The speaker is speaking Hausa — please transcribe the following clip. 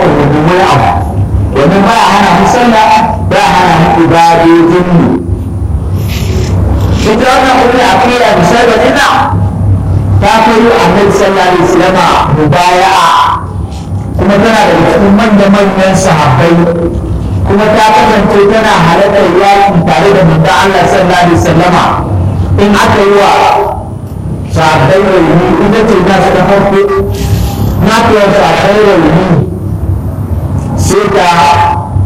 mu wani abu wannan ba hana mu sallah ba hana mu ibadojin mu ita wannan kuma akida bisa da ina ta kai annabi sallallahu alaihi wasallam mubaya'a kuma tana da cikin manya-manyan sahabbai kuma ta kasance tana halartar yaƙi tare da manzon Allah sallallahu alaihi wasallama in aka yi wa sahabbai rauni ita ce na su ta farko na kuwa sahabbai rauni sai ta